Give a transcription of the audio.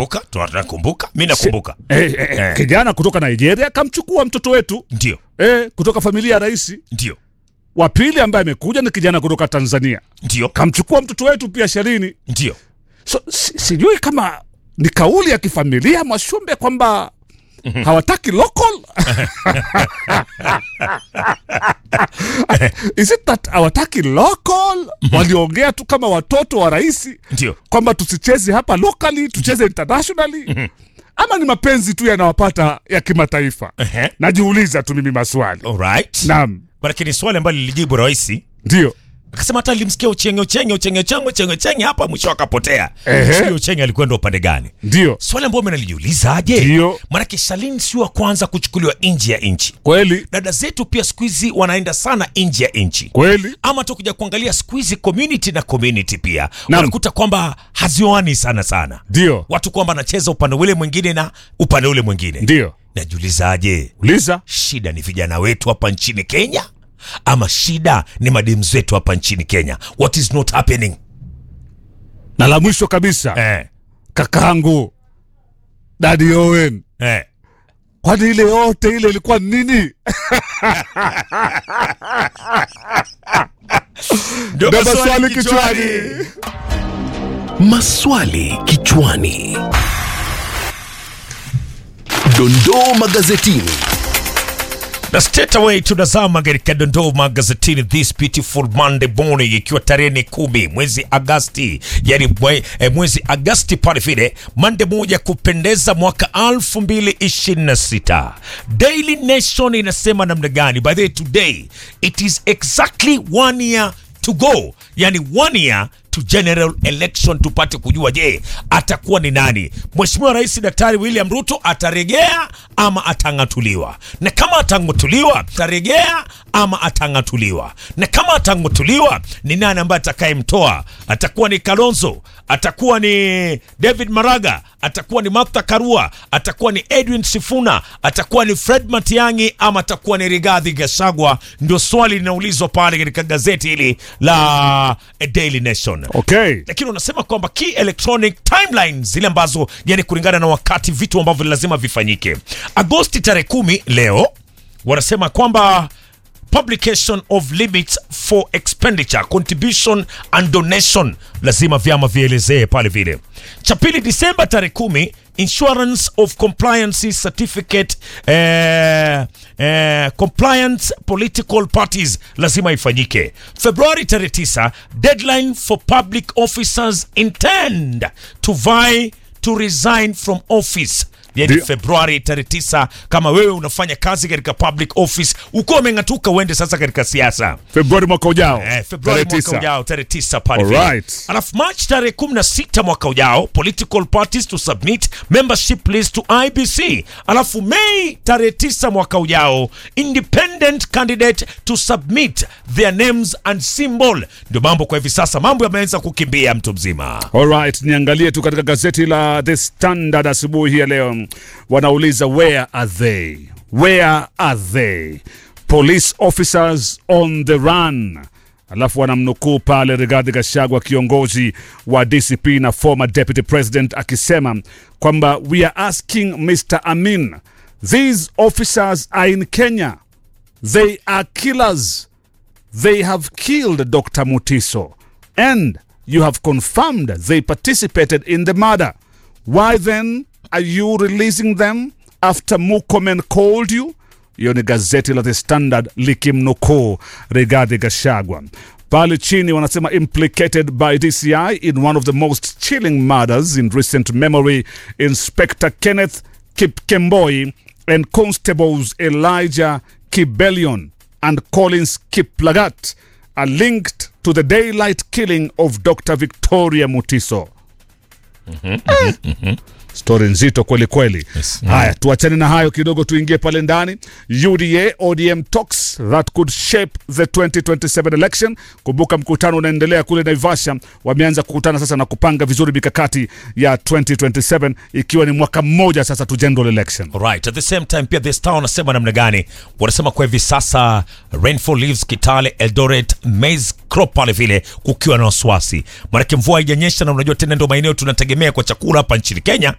Nakumbuka, tunakumbuka, mi nakumbuka. eh, eh, eh, Eh. kijana kutoka Nigeria kamchukua mtoto wetu Ndio, eh, kutoka familia ya rais. ndio, Wa pili ambaye amekuja ni kijana kutoka Tanzania ndio, kamchukua mtoto wetu pia Sherini. ndio. So, si, sijui kama ni kauli ya kifamilia Mwashumbe kwamba hawataki local is it that hawataki local waliongea tu kama watoto wa rais Ndio. kwamba tusicheze hapa locally tucheze internationally ama ni mapenzi tu yanawapata ya kimataifa Ehe. najiuliza tu mimi maswali Alright. naam Manake ni swali ambalo lilijibu rais ndio akasema hata alimsikia uchenge uchenge uchenge uchenge uchenge uchenge hapa mwisho akapotea. Ehe. Sio uchenge alikwenda upande gani? ndio Swali ambalo mimi nalijiulizaje? Ndio. Manake Shalin sio wa kwanza kuchukuliwa nje ya nchi. kweli Dada zetu pia siku hizi wanaenda sana nje ya nchi. kweli ama tukuja kuangalia siku hizi community na community pia Naam. unakuta kwamba hazioani sana sana ndio watu kwamba anacheza upande ule mwingine na upande ule mwingine ndio najiulizaje uliza shida ni vijana wetu hapa nchini kenya ama shida ni mademu zetu hapa nchini kenya what is not happening na la mwisho kabisa eh, kakaangu dadi Owen, eh. kwani ile yote ile ilikuwa nini? Ndio Ndio maswali maswali kichwani. kichwani. Maswali kichwani. Dondoo magazetini. na straight away tunazama katika dondoo magazetini this beautiful Monday morning, ikiwa tarehe ni kumi mwezi Agasti, yani mwe, eh, mwezi Agasti pale vile Monday moja kupendeza mwaka 2026. Daily Nation inasema namna gani? By the way, today it is exactly one year to go, yani one year to general election, tupate kujua je, atakuwa ni nani? Mheshimiwa Rais Daktari William Ruto ataregea ama atang'atuliwa? Na kama atang'atuliwa, ataregea ama atang'atuliwa? Na kama atang'atuliwa, ni nani ambaye atakayemtoa? Atakuwa ni Kalonzo? Atakuwa ni David Maraga? Atakuwa ni Martha Karua? Atakuwa ni Edwin Sifuna? Atakuwa ni Fred Matiang'i ama atakuwa ni Rigathi Gachagua? Ndio swali linaulizwa pale katika gazeti hili la eh, Daily Nation Okay. lakini unasema kwamba key electronic timelines zile ambazo yani kulingana na wakati vitu ambavyo lazima vifanyike agosti tarehe kumi leo wanasema kwamba publication of limits for expenditure contribution and donation lazima vyama vielezee pale vile cha pili disemba tarehe kumi insurance of compliance certificate eh, eh, compliance political parties lazima ifanyike februari tarehe 9 deadline for public officers intend to vie to resign from office yani Ndio. februari tarehe 9 kama wewe unafanya kazi katika public office ukiwa umeng'atuka uende sasa katika siasa Februari mwaka ujao. Eh, Februari Tarehe mwaka tisa. ujao tarehe tisa pale vile. Alright. Alafu March tarehe 16 mwaka ujao political parties to submit membership list to IBC. Alafu Mei tarehe 9 mwaka ujao independent candidate to submit their names and symbol. Ndio mambo kwa hivi sasa, mambo yameanza kukimbia mtu mzima. Alright, niangalie tu katika gazeti la The Standard asubuhi hii ya leo, wanauliza where are they, where are they police officers on the run. Alafu wanamnukuu pale Rigathi Gachagua, kiongozi wa DCP na former deputy president, akisema kwamba we are asking Mr Amin, these officers are in Kenya, they are killers they have killed Dr. Mutiso and you have confirmed they participated in the murder. Why then are you releasing them after Mukomen called you? Hiyo ni gazeti la The Standard likimnukuu Rigathi Gachagua. Pale chini wanasema implicated by DCI in one of the most chilling murders in recent memory, Inspector Kenneth Kipkemboi and Constables Elijah Kibelion and Collins Kiplagat are linked to the daylight killing of Dr. Victoria Mutiso. Eh, Stori nzito kweli kweli. Haya, tuachane na hayo kidogo, tuingie pale ndani. UDA ODM talks that could shape the 2027 election. Kumbuka mkutano unaendelea kule Naivasha, wameanza kukutana sasa na kupanga vizuri mikakati ya 2027 ikiwa ni mwaka mmoja sasa tu general election. Alright, at the same time pia The Star wanasema namna gani? Wanasema kwa hivi sasa rainfall leaves Kitale, Eldoret, maize crop pale vile kukiwa na wasiwasi. Maanake mvua haijanyesha na unajua tena ndio maeneo tunategemea kwa chakula hapa nchini Kenya.